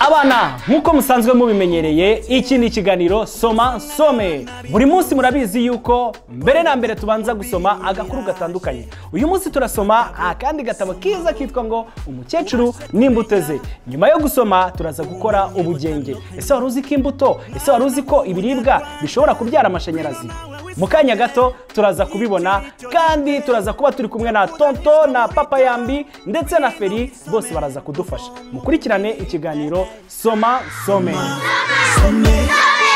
Abana nk'uko musanzwe mubimenyereye iki ni ikiganiro soma some buri munsi murabizi yuko mbere na mbere tubanza gusoma agakuru gatandukanye uyu munsi turasoma akandi gatabo kiza kitwa ngo umukecuru n'imbuto ze nyuma yo gusoma turaza gukora ubugenge ese wari uzi ko imbuto ese wari uzi ko ibiribwa bishobora kubyara amashanyarazi mu kanya gato turaza kubibona kandi turaza kuba turi kumwe na tonto na papa yambi ndetse na feri bose baraza kudufasha mukurikirane ikiganiro soma some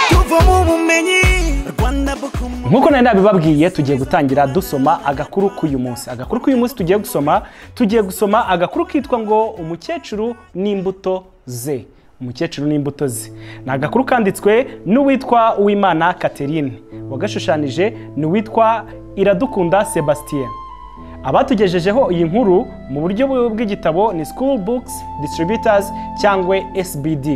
tuvamo ubumenyi rwanda bukumu nk'uko nari nabibabwiye tugiye gutangira dusoma agakuru k'uyu munsi agakuru k'uyu munsi tugiye gusoma tugiye gusoma agakuru kitwa ngo umukecuru n'imbuto ze umukecuru n'imbuto ze ni agakuru kanditswe n'uwitwa uwimana Catherine wagashushanyije ni uwitwa iradukunda sebastien abatugejejeho iyi nkuru mu buryo bw'igitabo ni school books distributors cyangwa sbd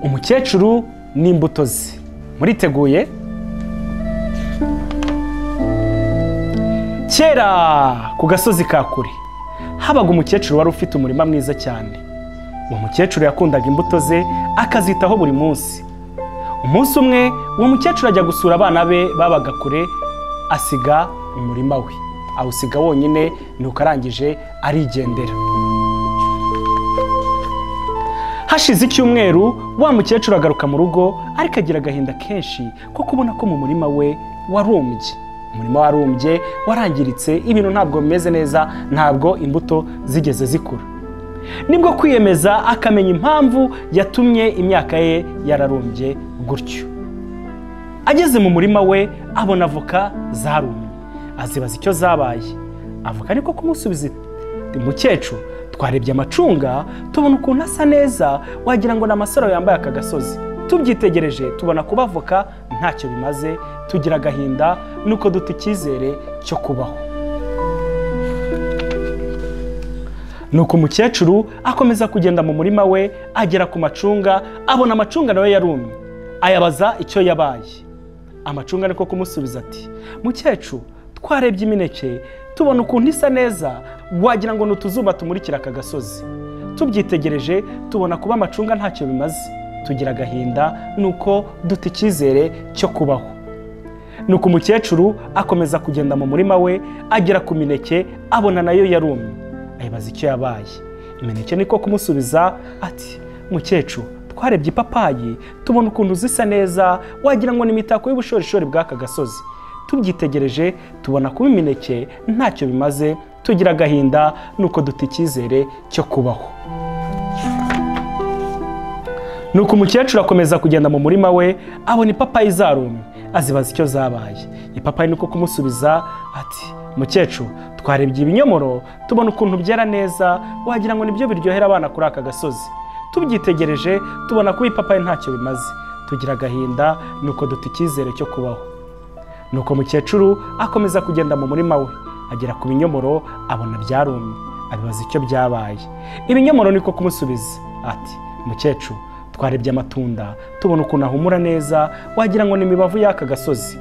umukecuru n'imbuto ze muriteguye kera ku gasozi ka kure habaga umukecuru wari ufite umurima mwiza cyane uwo mukecuru yakundaga imbuto ze akazitaho buri munsi umunsi umwe uwo mukecuru ajya gusura abana be babaga kure asiga umurima we awusiga wonyine nuko arangije arigendera hashize icyumweru wa mukecuru agaruka mu rugo ariko agira agahinda kenshi ko kubona ko mu murima we warumbye umurima warumbye warangiritse ibintu ntabwo bimeze neza ntabwo imbuto zigeze zikura nibwo kwiyemeza akamenya impamvu yatumye imyaka ye yararumbye gutyo ageze mu murima we abona avoka zarumye azibaza icyo zabaye avoka niko kumusubiza iti mukecuru twarebye amacunga tubona ukuntu asa neza wagira ngo ni amasaro yambaye aka gasozi tubyitegereje tubona kuba avoka ntacyo bimaze tugira agahinda nuko duta icyizere cyo kubaho nuko umukecuru akomeza kugenda mu murima we agera ku macunga abona amacunga nawe yarumye ayabaza icyo yabaye amacunga niko kumusubiza ati mukecuru twarebye imineke tubona ukuntu isa neza wagira ngo ni utuzuba tumurikira aka gasozi tubyitegereje tubona kuba amacunga ntacyo bimaze tugira agahinda nuko duta icyizere cyo kubaho nuko umukecuru akomeza kugenda mu murima we agera ku mineke abona nayo yarumye ayibaza icyo yabaye imineke niko kumusubiza ati mukecuru twarebye ipapayi tubona ukuntu zisa neza wagira ngo ni imitako y'ubushorishori bw'aka gasozi tubyitegereje tubona kuba imineke ntacyo bimaze tugira agahinda nuko duta icyizere cyo kubaho nuko umukecuru akomeza kugenda mu murima we abona ipapayi zarumye azibaza icyo zabaye ipapayi niko kumusubiza ati mukecuru twarebye ibinyomoro tubona ukuntu byera neza wagira ngo nibyo biryohera abana kuri aka gasozi tubyitegereje tubona ko ipapayi ntacyo bimaze tugira agahinda nuko duta icyizere cyo kubaho nuko mukecuru akomeza kugenda mu murima we agera ku binyomoro abona byarumye abibaza icyo byabaye ibinyomoro niko kumusubiza ati mukecuru twarebye amatunda tubona ukuntu ahumura neza wagira ngo ni imibavu y'aka gasozi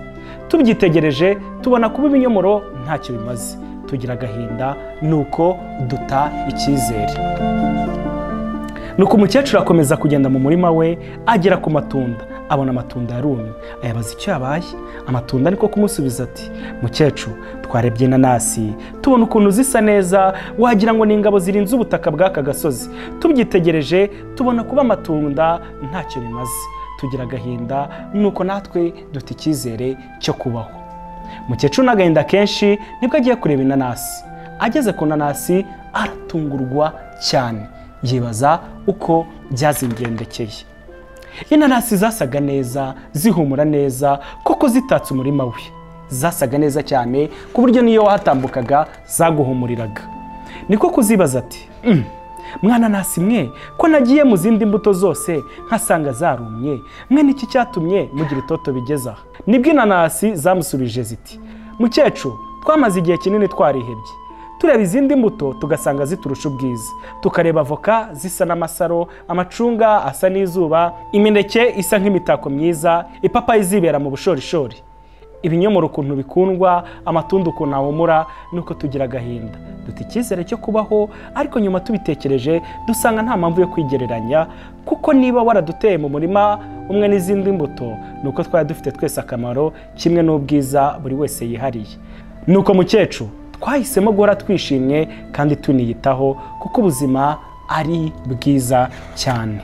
tubyitegereje tubona kuba ibinyomoro ntacyo bimaze tugira agahinda nuko duta icyizere nuko umukecuru akomeza kugenda mu murima we agera ku matunda abona amatunda yarumye ayabaza icyo yabaye amatunda niko kumusubiza ati mukecuru twarebye inanasi tubona ukuntu zisa neza wagira ngo ni ingabo zirinze ubutaka bw'aka gasozi tubyitegereje tubona kuba amatunda ntacyo bimaze tugira agahinda nuko natwe duta icyizere cyo kubaho mukecuru n'agahinda kenshi nibwo agiye kureba inanasi ageze ku nanasi aratungurwa cyane yibaza uko byazigendekeye inanasi zasaga neza zihumura neza koko zitatse umurima we zasaga neza cyane ku buryo n'iyo wahatambukaga zaguhumuriraga niko kuzibaza ati "Mm, mwananasi mwe ko nagiye mu zindi mbuto zose nkasanga zarumye mwe niki cyatumye mugira itoto bigeze aha nibwo inanasi zamusubije ziti mukecuru twamaze igihe kinini twarihebye tureba izindi mbuto tugasanga ziturusha ubwiza tukareba avoka zisa n'amasaro amacunga asa n'izuba imineke isa nk'imitako myiza ipapayi zibera mu bushorishori ibinyomoro ukuntu bikundwa amatunda ukuntu ahumura nuko tugira agahinda duta icyizere cyo kubaho ariko nyuma tubitekereje dusanga nta mpamvu yo kwigereranya kuko niba waraduteye mu murima umwe n'izindi mbuto ni uko twari dufite twese akamaro kimwe n'ubwiza buri wese yihariye ni uko mukecuru twahisemo guhora twishimye kandi tuniyitaho kuko ubuzima ari bwiza cyane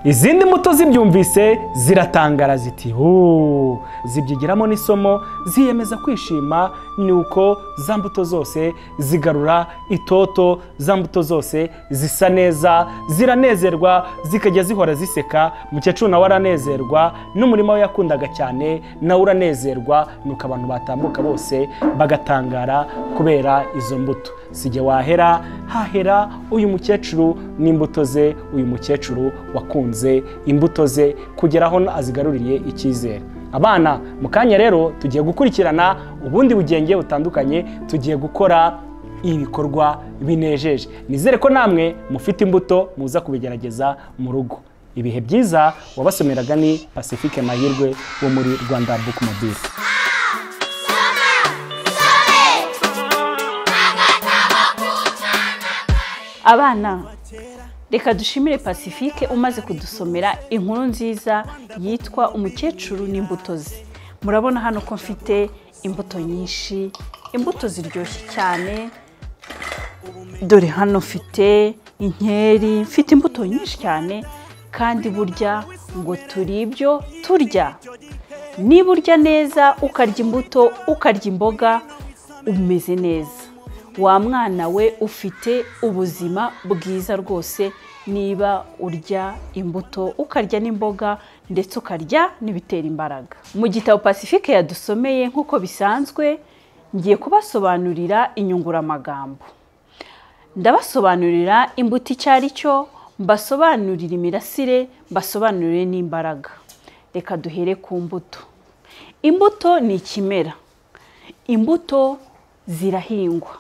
izindi mbuto zibyumvise ziratangara ziti "Huu." zibyigiramo n'isomo ziyemeza kwishima ni uko za mbuto zose zigarura itoto za mbuto zose zisa neza ziranezerwa zikajya zihora ziseka mukecuru nawe aranezerwa n'umurima we yakundaga cyane nawe uranezerwa nuko abantu batambuka bose bagatangara kubera izo mbuto sijya wahera hahera uyu mukecuru n'imbuto ze uyu mukecuru wakunze imbuto ze kugera aho azigaruriye icyizere abana mu kanya rero tugiye gukurikirana ubundi bugenge butandukanye tugiye gukora ibikorwa binejeje nizere ko namwe mufite imbuto muza kubigerageza mu rugo ibihe byiza wabasomeraga ni pacifique mahirwe wo muri rwanda book mobile abana reka dushimire pacifique umaze kudusomera inkuru nziza yitwa umukecuru n'imbuto ze murabona hano ko mfite imbuto nyinshi imbuto ziryoshye cyane dore hano mfite inkeri mfite imbuto nyinshi cyane kandi burya ngo turi ibyo turya niba urya neza ukarya imbuto ukarya imboga umeze neza wa mwana we ufite ubuzima bwiza rwose niba urya imbuto ukarya n'imboga ndetse ukarya n'ibitera imbaraga mu gitabo pacifique yadusomeye nk'uko bisanzwe ngiye kubasobanurira inyunguramagambo ndabasobanurira imbuto icyo ari cyo mbasobanurira imirasire mbasobanurire n'imbaraga reka duhere ku mbuto imbuto ni ikimera imbuto zirahingwa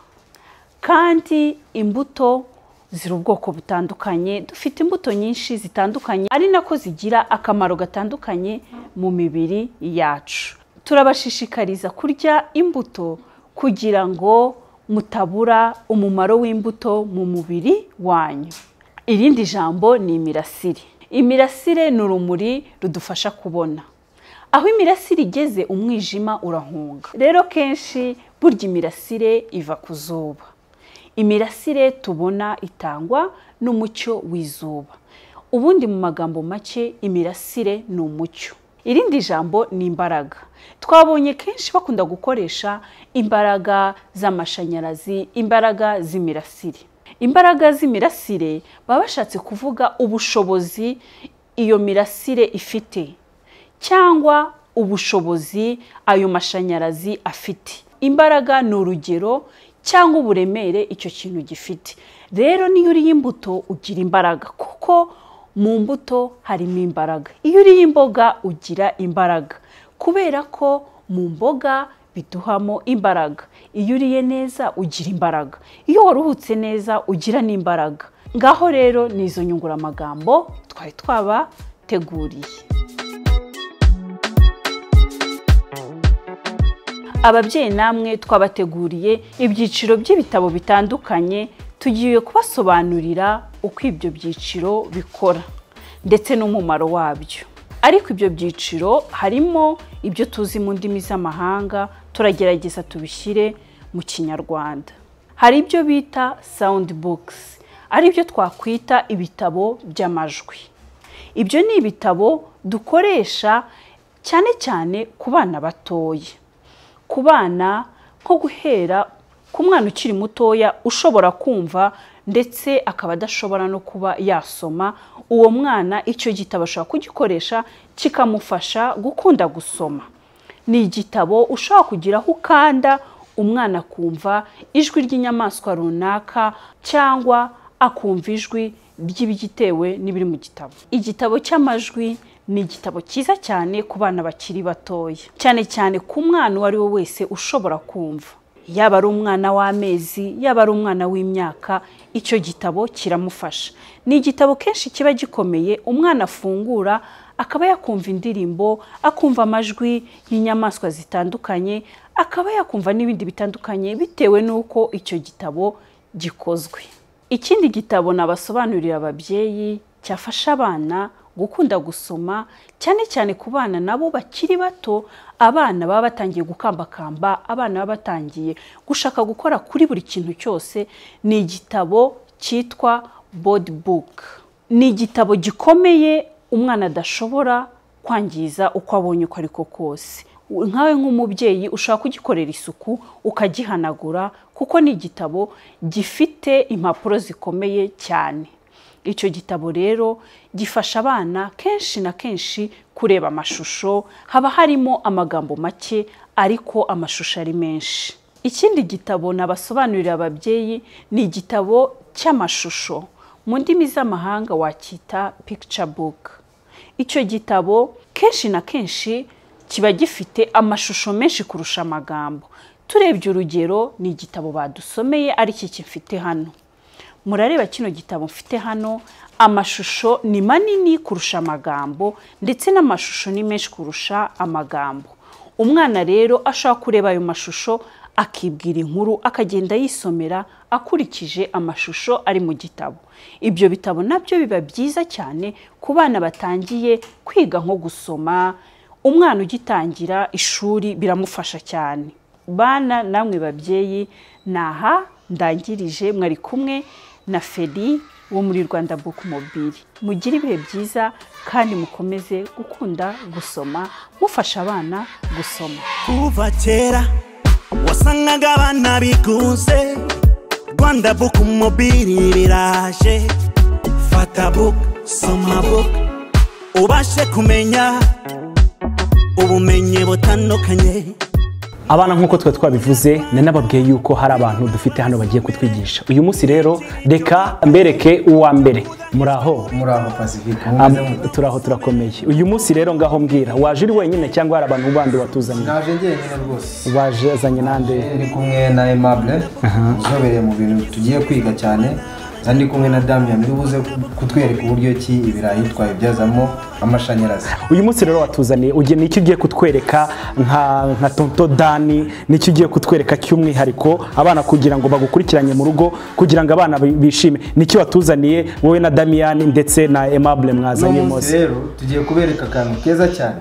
kandi imbuto ziri ubwoko butandukanye dufite imbuto nyinshi zitandukanye ari nako zigira akamaro gatandukanye mu mibiri yacu turabashishikariza kurya imbuto kugira ngo mutabura umumaro w'imbuto mu mubiri wanyu irindi jambo ni imirasire imirasire ni urumuri rudufasha kubona aho imirasire igeze umwijima urahunga rero kenshi burya imirasire iva ku zuba imirasire tubona itangwa n'umucyo w'izuba ubundi mu magambo make imirasire ni umucyo irindi jambo ni imbaraga twabonye kenshi bakunda gukoresha imbaraga z'amashanyarazi imbaraga z'imirasire imbaraga z'imirasire baba bashatse kuvuga ubushobozi iyo mirasire ifite cyangwa ubushobozi ayo mashanyarazi afite imbaraga ni urugero cyangwa uburemere icyo kintu gifite rero niyo uriye imbuto ugira imbaraga kuko mu mbuto harimo imbaraga iyo uriye imboga ugira imbaraga kubera ko mu mboga biduhamo imbaraga iyo uriye neza ugira imbaraga iyo waruhutse neza ugira n'imbaraga ngaho rero ni izo nyunguramagambo twari twabateguriye ababyeyi namwe twabateguriye ibyiciro by'ibitabo bitandukanye tugiye kubasobanurira uko ibyo byiciro bikora ndetse n'umumaro wabyo ariko ibyo byiciro harimo ibyo tuzi mu ndimi z'amahanga turagerageza tubishyire mu kinyarwanda hari ibyo bita sawundi bogisi ari byo twakwita ibitabo by'amajwi ibyo ni ibitabo dukoresha cyane cyane ku bana batoya ku bana nko guhera ku mwana ukiri mutoya ushobora kumva ndetse akaba adashobora no kuba yasoma uwo mwana icyo gitabo ashobora kugikoresha kikamufasha gukunda gusoma ni igitabo ushobora kugira aho ukanda umwana akumva ijwi ry'inyamaswa runaka cyangwa akumva ijwi ry'ibigitewe n'ibiri mu gitabo igitabo cy'amajwi ni igitabo cyiza cyane ku bana bakiri batoya cyane cyane ku mwana uwo ari we wese ushobora kumva yaba ari umwana w'amezi yaba ari umwana w'imyaka icyo gitabo kiramufasha ni igitabo kenshi kiba gikomeye umwana afungura akaba yakumva indirimbo akumva amajwi y'inyamaswa zitandukanye akaba yakumva n'ibindi bitandukanye bitewe n'uko icyo gitabo gikozwe ikindi gitabo nabasobanurira ababyeyi cyafasha abana gukunda gusoma cyane cyane ku bana nabo bakiri bato abana baba batangiye gukambakamba abana baba batangiye gushaka gukora kuri buri kintu cyose ni igitabo cyitwa bodi buke ni igitabo gikomeye umwana adashobora kwangiza uko abonye uko ariko kose nkawe nk'umubyeyi ushaka kugikorera isuku ukagihanagura kuko ni igitabo gifite impapuro zikomeye cyane icyo gitabo rero gifasha abana kenshi na kenshi kureba amashusho haba harimo amagambo make ariko amashusho ari menshi ikindi gitabo nabasobanurira ababyeyi ni igitabo cy'amashusho mu ndimi z'amahanga wacyita picture book icyo gitabo kenshi na kenshi kiba gifite amashusho menshi kurusha amagambo turebye urugero ni igitabo badusomeye ari iki kimfite hano murareba kino gitabo mfite hano amashusho ni manini kurusha amagambo ndetse n'amashusho ni menshi kurusha amagambo umwana rero ashobora kureba ayo mashusho akibwira inkuru akagenda yisomera akurikije amashusho ari mu gitabo ibyo bitabo nabyo biba byiza cyane ku bana batangiye kwiga nko gusoma umwana ugitangira ishuri biramufasha cyane bana namwe babyeyi ni aha ndangirije mwari kumwe na feri wo muri rwanda buku mobili mugire ibihe byiza kandi mukomeze gukunda gusoma mufasha abana gusoma kuva kera wasangaga abana bigunze rwanda buku mobili riraje fata buku soma buku ubashe kumenya ubumenyi butandukanye abana nk'uko twe twabivuze nari nababwiye yuko hari abantu dufite hano bagiye kutwigisha uyu munsi rero reka mbereke uwa mbere muraho muraho pacifique Am- mumeze mute turaho turakomeye uyu munsi rero ngaho mbwira waje uri wenyine cyangwa hari abantu bandi watuzaniye naje njyenyine rwose waje azanye n'ande ndi kumwe na aimable uzobereye mu bintu tugiye kwiga cyane kandi ndi kumwe na damian uri buze kutwereka uburyo ki ibirayi twabibyazamo amashanyarazi uyu munsi rero watuzaniye ugiye n'icyo ugiye kutwereka nka nka tonto dani n'icyo ugiye kutwereka cy'umwihariko abana kugira ngo bagukurikiranye mu rugo kugira ngo abana bi- bishime n'icyo watuzaniye wowe na damiyani ndetse na emabure uno mwazanye munsi mose rero tugiye kubereka akantu keza cyane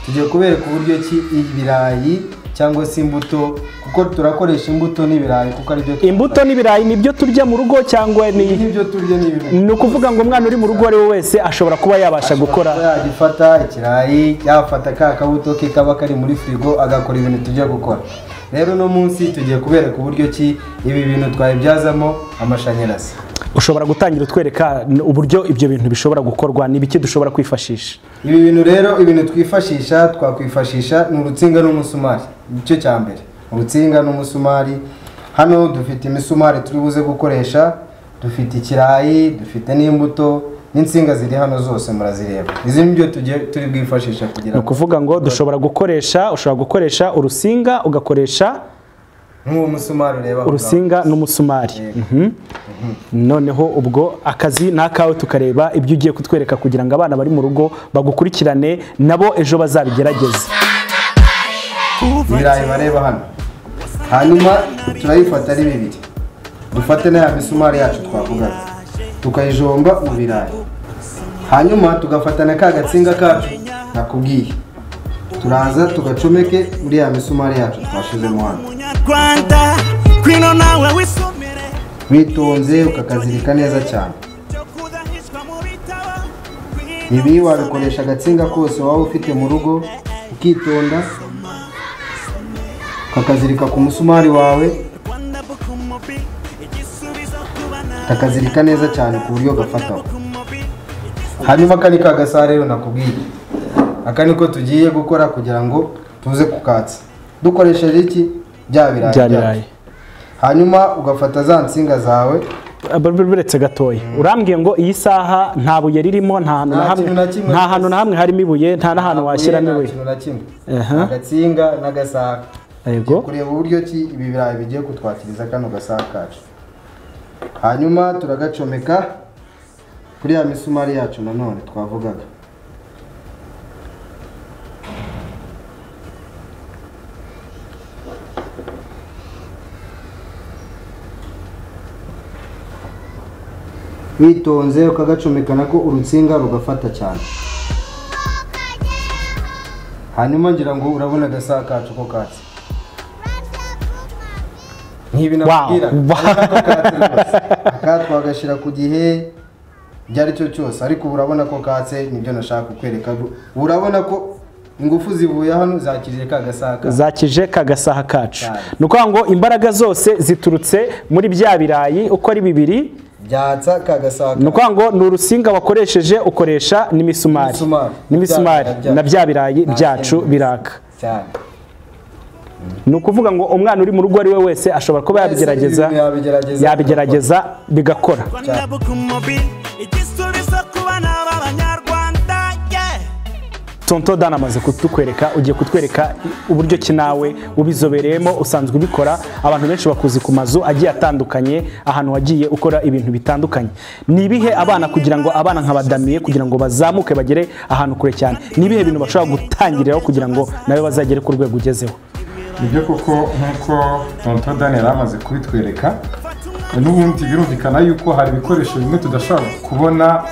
tugiye kubereka uburyo ki ibirayi cyangwa se imbuto kuko turakoresha imbuto n'ibirayi kuko aribyo tu- imbuto n'ibirayi nibyo turya mu rugo cyangwa ni n'ibyo turya n'ibirayi ni ukuvuga ngo umwana uri mu rugo uwo ari we wese ashobora kuba yabasha gukora Kuba yagifata ikirayi yafata ka kabuto ke kaba kari muri firigo agakora ibintu tujya gukora rero uno munsi tugiye kubereka uburyo ki ibi bintu twabibyazamo amashanyarazi ushobora gutangira utwereka n- uburyo ibyo bintu bishobora gukorwa n'ibiki dushobora kwifashisha ibi bintu rero ibintu twifashisha twakwifashisha ni urutsinga n'umusumari nicyo cya mbere urutsinga n'umusumari hano dufite imisumari turi buze gukoresha dufite ikirayi dufite n'imbuto n'insinga ziri hano zose murazireba izi ni byo tugiye turi bwifashisha kugira ni ngo ukuvuga ngo dushobora gukoresha ushobora gukoresha urusinga ugakoresha nk'uwo musumari ureba aho ngaho. urusinga n'umusumari Mhm. noneho ubwo akazi ni akawe tukareba ibyo ugiye kutwereka kugira ngo abana bari mu rugo bagukurikirane nabo ejo bazabigerageze ibirayi bareba hano hanyuma turayifata ari bibiri dufate na ya misumari yacu twavugaga tukayijomba mu birayi hanyuma tugafata na ka gatsinga kacu nakubwiye turaza tugacomeke muri ya misumari yacu twashizemo hano munyarwanda kwino nawe wisomere witonze ukakazirika neza cyane cyo kudahizwa mu bitabo ibi wabikoresha agatsinga kose waba ufite mu rugo ukitonda ukakazirika ku musumari wawe rwanda buku mobili igisubizo ku bana kakazirika neza cyane ku buryo gafataho buku mobili hanyuma aka ni ka gasa rero nakubwiye aka niko tugiye gukora kugira ngo tuze kukatsa dukoresheje iki bya birayi bya byacu. birayi hanyuma ugafata za nsinga zawe buretse gatoya urambwiye ngo iyi saha nta buye ririmo nta hantu na Nta hamwe kintu na kimwe. nta hantu na hamwe harimo ibuye nta n'ahantu Nta washyiramo buye, nta ibuye kintu na kimwe Aha. agatsinga n'agasaha yego kureba uburyo ki ibi birayi bigiye kutwakiriza kano gasaha kacu hanyuma turagacomeka kuri ya misumari yacu nanone twavugaga witonze ukagacomekana ko urutsinga rugafata cyane hanyuma ngira ngo urabona agasaha kacu ko katse nk'ibi nakubwira Wow. ariko ako katse rwose. aka twagashyira ku gihe ibyo ari cyo cyose ariko ubu urabona ko katse nibyo nashaka kukwereka Ubu urabona ko ingufu zivuye hano zakiriye ka gasaha kacu zakije ka gasaha kacu Cyane. ni ukuvuga ngo imbaraga zose ziturutse muri bya birayi uko ari bibiri byatsa kagasaka ni ukuvuga ngo ni urusinga wakoresheje ukoresha n'imisumari Imisumari. n'imisumari Bya- bya- na bya birayi Nta byacu kindi. biraka cyane ni ukuvuga ngo umwana uri mu rugo ari we wese ashobora kuba Wese yabigerageza ibi bintu yabigerageza yabigerageza bigakora rwanda bukumobi igisubizo ku bana b'abanyarwanda yeah. tonto dan amaze kutukwereka ugiye kutwereka uburyo ki nawe ubizobereyemo usanzwe ubikora abantu benshi bakuzi ku mazu agiye atandukanye ahantu wagiye ukora ibintu bitandukanye ni ibihe abana kugira ngo abana nk'abadamiye kugira ngo bazamuke bagere ahantu kure cyane ni ibihe bintu bashobora gutangiriraho kugira ngo nawe bazagere ku rwego ugezeho nibyo koko nk'uko tonto daniel amaze kubitwereka n'ubundi birumvikana yuko hari ibikoresho bimwe tudashobora kubona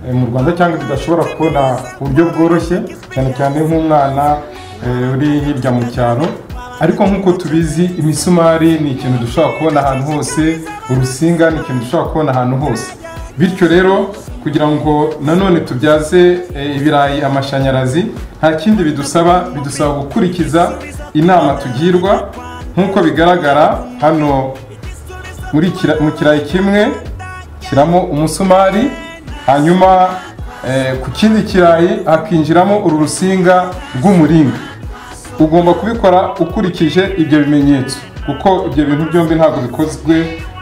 eh, mu rwanda cyangwa tudashobora kubona ku buryo bworoshye cyane cyane nk'umwana eh, uri hirya mu cyaro ariko nk'uko tubizi imisumari ni ikintu dushobora kubona ahantu hose urusinga ni ikintu dushobora kubona ahantu hose bityo rero kugira ngo nanone tubyaze eh, ibirayi amashanyarazi nta kindi bidusaba bidusaba gukurikiza inama tugirwa nk'uko bigaragara hano muri kira- mu kirayi kimwe shyiramo umusumari hanyuma eh, ku kindi kirayi hakinjiramo uru rusinga rw'umuringa ugomba kubikora ukurikije ibyo bimenyetso kuko ibyo bintu byombi ntabwo bikozwe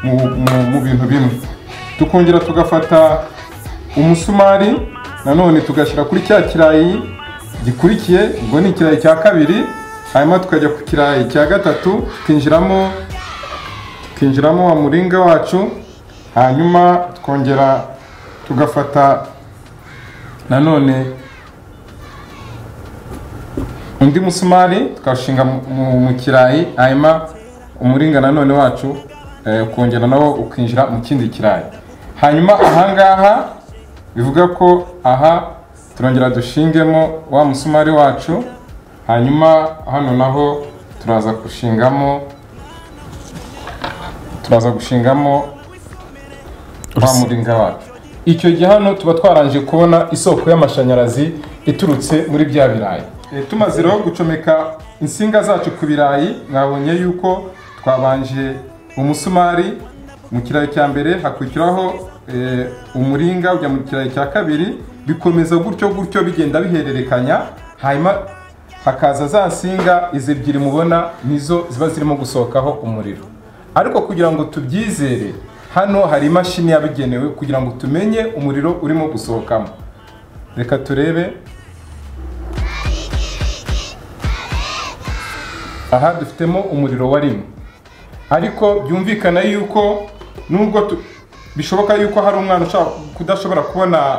mu, mu, mu bintu bimwe tukongera tugafata umusumari nanone tugashyira kuri cya kirayi gikurikiye ubwo ni ikirayi cya kabiri hanyuma tukajya ku kirayi cya gatatu tukinjiramo tukinjiramo wa muringa wacu hanyuma twongera tugafata nanone undi musumari tukawushinga mu- mu mu kirayi hanyuma umuringa nanone wacu eh, ukongera nawo ukinjira mu kindi kirayi hanyuma ahangaha bivuga ko aha turongera dushingemo wa musumari wacu hanyuma hano naho turaza gushingamo turaza gushingamo wa muringa wacu icyo gihe hano tuba twarangije kubona isoko y'amashanyarazi iturutse muri bya birayi Eh, tumaze rero gucomeka insinga zacu ku birayi mwabonye yuko twabanje umusumari mu kirayi cya mbere hakurikiraho eh, umuringa ujya mu kirayi cya kabiri bikomeza gutyo gutyo bigenda bihererekanya hanyuma hakaza za nsinga izi ebyiri mubona nizo ziba zirimo gusohokaho umuriro ariko kugira ngo tubyizere hano hari imashini yabigenewe kugira ngo tumenye umuriro urimo gusohokamo reka turebe aha dufitemo umuriro wa rimwe ariko byumvikana yuko nubwo tu- bishoboka yuko hari umwana ushaka kudashobora kubona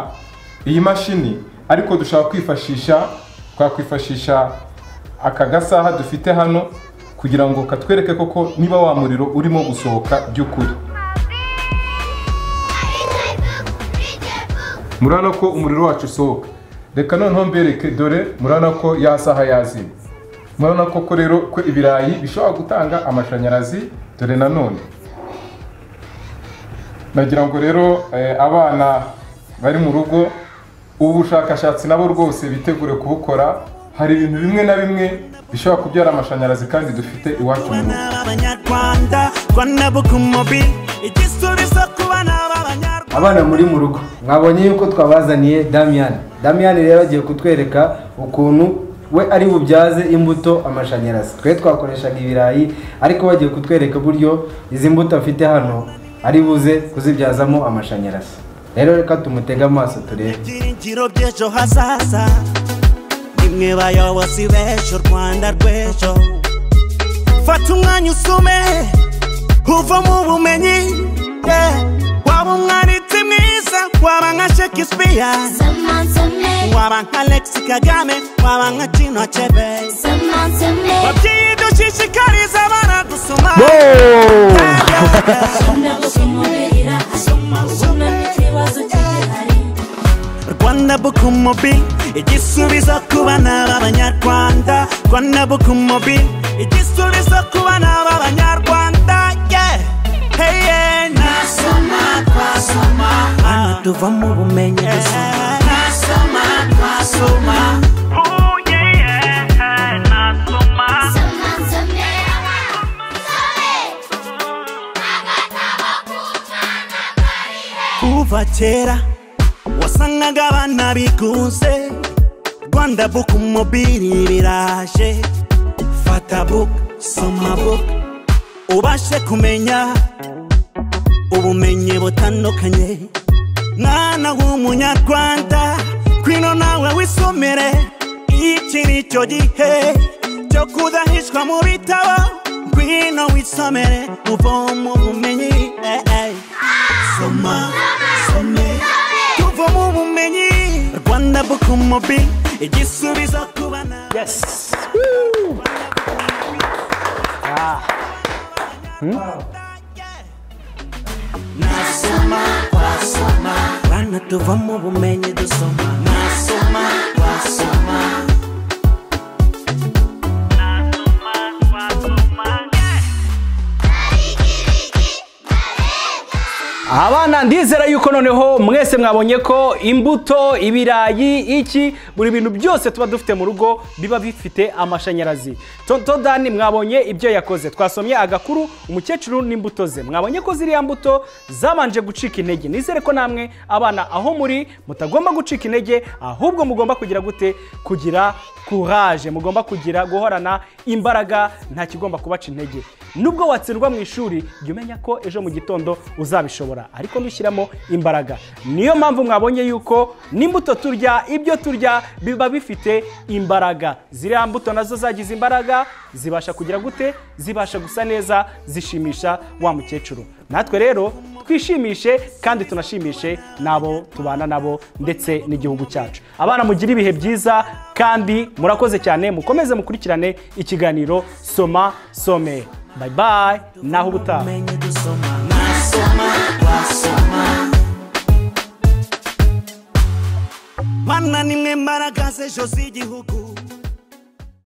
iyi mashini ariko dushobora kwifashisha twakwifashisha aka gasaha dufite hano kugira ngo katwereke koko niba wa muriro urimo gusohoka by'ukuri murabona ko umuriro wacu usohoka reka noneho mbereke dore murabona ko ya saha yazimye murabona koko rero ko ibirayi bishobora gutanga amashanyarazi dore nanone nagira ngo rero eh, abana bari mu rugo ubu bushakashatsi nabo rwose bitegure kubukora hari ibintu bimwe na bimwe bishobora kubyara amashanyarazi kandi dufite iwacu mu rugo Bana b'abanyarwanda rwanda bukumobi igisubizo ku bana b'abanyarwanda abana muri mu rugo mwabonye yuko twabazaniye damiyani damiyani rero agiye kutwereka ukuntu we ari bubyaze imbuto amashanyarazi twe twakoreshaga ibirayi ariko bagiye kutwereka uburyo izi mbuto afite hano ari buze kuzibyazamo amashanyarazi rero reka tumutege amaso turebe ibyiringiro by'ejo hazaza nimwe bayobozi b'ejo rwanda rw'ejo fata umwanya usume uva mu bumenyi yeah. waba umwanditsi mwiza waba nka shakespeare Someone to me, waba nka alex kagame waba nka tino chebe someone to me. babyeyi dushishikariza abana gusoma Wow! Yeah, yeah, yeah. Usumna kusumubirira, usumna usunanikiwa, rwanabuka umubiri igisubizo ku bana b'abanyarwanda rwanabuka umubiri igisubizo ku bana b'abanyarwanda yeah. hey, yeah. nasoma twasoma hano tuva mu bumenyi dusoma nasoma twasoma Ooh, yeah, yeah. nasoma kuva kera wasangaga abana bigunze rwanda buku mobili biraje fata buku soma buku ubashe kumenya ubumenyi butandukanye mwana w'umunyarwanda kwino nawe wisomere iki ni cyo gihe cyo kudahishwa mu bitabo ngwino wisomere uvoma ubumenyi eh, eh. soma some tuva mu bumenyi rwanda buku mobi igisubizo ku bana yes Woo! nasoma twasoma bana tuva mu bumenyi dusoma nasoma twasoma abana ndizera yuko noneho mwese mwabonye ko imbuto ibirayi iki buri bintu byose tuba dufite mu rugo biba bifite amashanyarazi tonto dani mwabonye ibyo yakoze twasomye agakuru umukecuru n'imbuto ze mwabonye ko ziriya mbuto zabanje gucika intege nizere ko namwe abana aho muri mutagomba gucika intege ahubwo mugomba kugira gute kugira courage mugomba kugira guhorana imbaraga nta kigomba kubaca intege nubwo watsindwa mu ishuri jya umenya ko ejo mu gitondo uzabishobora ariko nushyiramo imbaraga niyo mpamvu mwabonye yuko n'imbuto turya ibyo turya biba bifite imbaraga ziriya mbuto nazo zagize imbaraga zibasha kugira gute zibasha gusa neza zishimisha wa mukecuru natwe rero twishimishe kandi tunashimishe n'abo tubana nabo ndetse n'igihugu cyacu abana mugire ibihe byiza kandi murakoze cyane mukomeze mukurikirane ikiganiro soma some bayi bayi naho ubutaha ubumenyi dusoma nasoma twasoma mana nimwe mbaraga z'ejo z'igihugu